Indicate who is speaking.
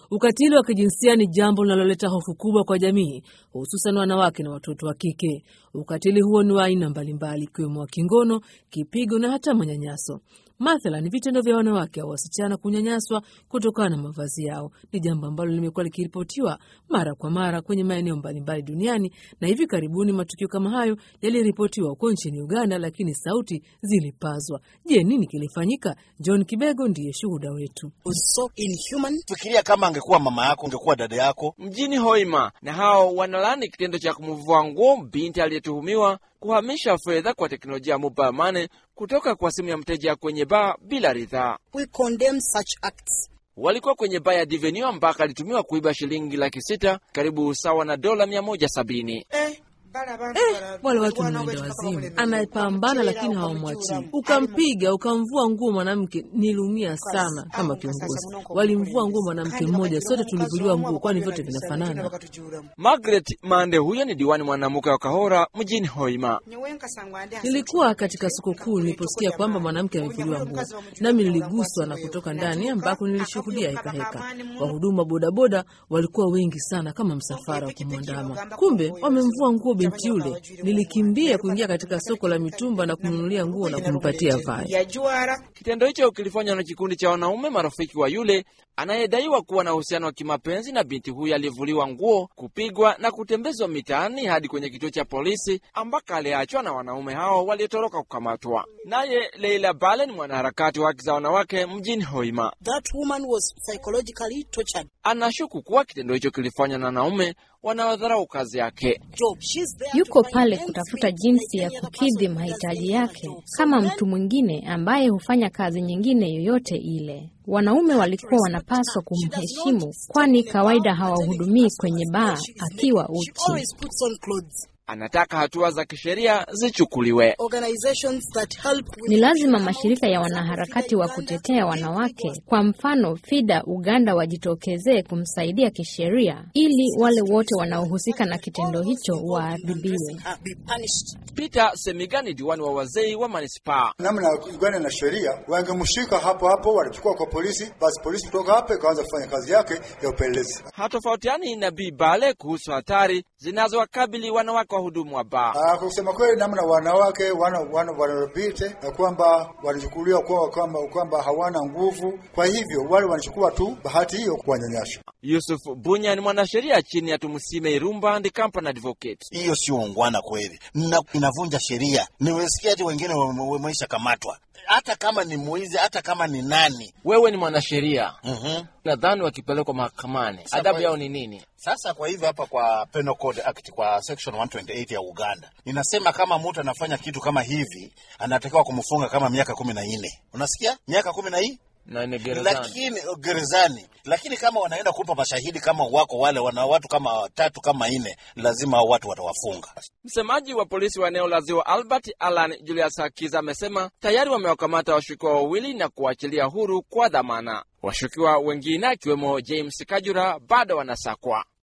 Speaker 1: Ukatili wa kijinsia ni jambo linaloleta hofu kubwa kwa jamii, hususan wanawake na watoto wa kike. Ukatili huo ni wa aina mbalimbali, ikiwemo wa kingono, kipigo na hata manyanyaso. Mathalan, vitendo vya wanawake au wasichana kunyanyaswa kutokana na mavazi yao ni jambo ambalo limekuwa likiripotiwa mara kwa mara kwenye maeneo mbalimbali duniani, na hivi karibuni matukio kama hayo yaliripotiwa huko nchini Uganda, lakini sauti zilipazwa. Je, nini kilifanyika? John Kibego ndiye shuhuda wetu.
Speaker 2: So inhuman.
Speaker 3: Fikiria kama angekuwa mama yako, angekuwa dada yako.
Speaker 4: Mjini Hoima na hao wanalani kitendo cha kumvua nguo binti aliyetuhumiwa kuhamisha fedha kwa teknolojia ya mobile money kutoka kwa simu ya mteja kwenye baa bila ridhaa.
Speaker 2: We condemn such acts.
Speaker 4: Walikuwa kwenye baa ya Divenue ambako alitumiwa kuiba shilingi laki sita karibu sawa na dola mia moja sabini.
Speaker 2: Eh,
Speaker 1: Eh, wale watu ni mwenda wazimu. Anayepambana lakini hawamwachii. Ukampiga ukamvua nguo mwanamke, niliumia sana kama kiongozi. Walimvua nguo mwanamke mmoja, sote tulivuliwa nguo, kwani vyote vinafanana.
Speaker 4: Margaret Mande huyo ni diwani mwanamke wa Kahora mjini Hoima.
Speaker 1: Nilikuwa katika soko kuu niliposikia kwamba mwanamke amevuliwa nguo, nami niliguswa na kutoka ndani, ambako nilishuhudia hekaheka. Wahudumu wa bodaboda walikuwa wengi sana kama msafara wa kumwandama. Kumbe wamemvua nguo binti yule. Nilikimbia kuingia katika soko la mitumba na kumnunulia nguo na kumpatia vae.
Speaker 4: Kitendo hicho kilifanywa na kikundi cha wanaume marafiki wa yule anayedaiwa kuwa na uhusiano wa kimapenzi na binti huyo aliyevuliwa nguo, kupigwa na kutembezwa mitaani hadi kwenye kituo cha polisi ambako aliachwa na wanaume hao waliotoroka kukamatwa. Naye Leila Bale ni mwanaharakati wa haki za wanawake mjini Hoima.
Speaker 2: That woman was psychologically tortured.
Speaker 4: Anashuku kuwa kitendo hicho kilifanywa na wanaume wanaodharau kazi yake.
Speaker 2: Job. She's there
Speaker 5: Yuko
Speaker 2: to
Speaker 5: pale
Speaker 2: find
Speaker 5: kutafuta
Speaker 2: employment
Speaker 5: jinsi ya
Speaker 2: for any other
Speaker 5: kukidhi
Speaker 2: person who does
Speaker 5: mahitaji
Speaker 2: any
Speaker 5: yake
Speaker 2: other job.
Speaker 5: kama
Speaker 2: So
Speaker 5: mtu
Speaker 2: men-
Speaker 5: mwingine ambaye hufanya kazi nyingine yoyote ile. Wanaume walikuwa wanapaswa kumheshimu, kwani kawaida hawahudumii kwenye baa akiwa
Speaker 2: She
Speaker 5: uchi.
Speaker 2: always puts on clothes.
Speaker 4: Anataka hatua za kisheria zichukuliwe.
Speaker 2: Organizations that help
Speaker 5: Ni lazima mashirika ya wanaharakati wa kutetea wanawake, kwa mfano FIDA Uganda, wajitokezee kumsaidia kisheria ili wale wote wanaohusika na kitendo hicho waadhibiwe.
Speaker 2: uh, be punished.
Speaker 4: Peter Semigani, diwani wa wazee wa manispaa.
Speaker 6: namna Uganda na sheria, wangemshika hapo hapo, wanachukua kwa polisi, basi polisi kutoka hapo ikaanza kufanya kazi yake ya upelelezi.
Speaker 4: Hatofautiani na Bi Bale kuhusu hatari zinazowakabili wanawake wahudumu wa baa.
Speaker 6: Ah, Kwa kusema kweli, namna wanawake wana wana wanarobite na kwamba wanachukuliwa kwa kwamba kwamba hawana nguvu, kwa hivyo wale wanachukua tu bahati hiyo kuwanyanyasha.
Speaker 4: Yusuf Bunya ni mwanasheria chini ya Tumusime Irumba and Company Advocate.
Speaker 3: Hiyo sio ungwana kweli, na inavunja sheria. Nimesikia hati wengine wameisha kamatwa, hata kama ni mwizi, hata kama ni nani.
Speaker 4: Wewe ni mwanasheria,
Speaker 3: Mhm.
Speaker 4: nadhani wakipelekwa mahakamani adabu yao ni nini?
Speaker 3: Sasa kwa hivyo hapa kwa Penal Code Act kwa section 128 ya Uganda inasema kama mtu anafanya kitu kama hivi anatakiwa kumfunga kama miaka kumi na nne. Unasikia, miaka kumi na nne
Speaker 4: Na ni gerezani.
Speaker 3: lakini gerezani. Lakini kama wanaenda kumpa mashahidi kama wako wale wana watu kama watatu kama nne, lazima hao watu watawafunga.
Speaker 4: Msemaji wa polisi wa eneo la Ziwa Albert Alan Julius Hakiza amesema tayari wamewakamata washukiwa wawili na kuachilia huru kwa dhamana. Washukiwa wengine akiwemo James Kajura bado wanasakwa.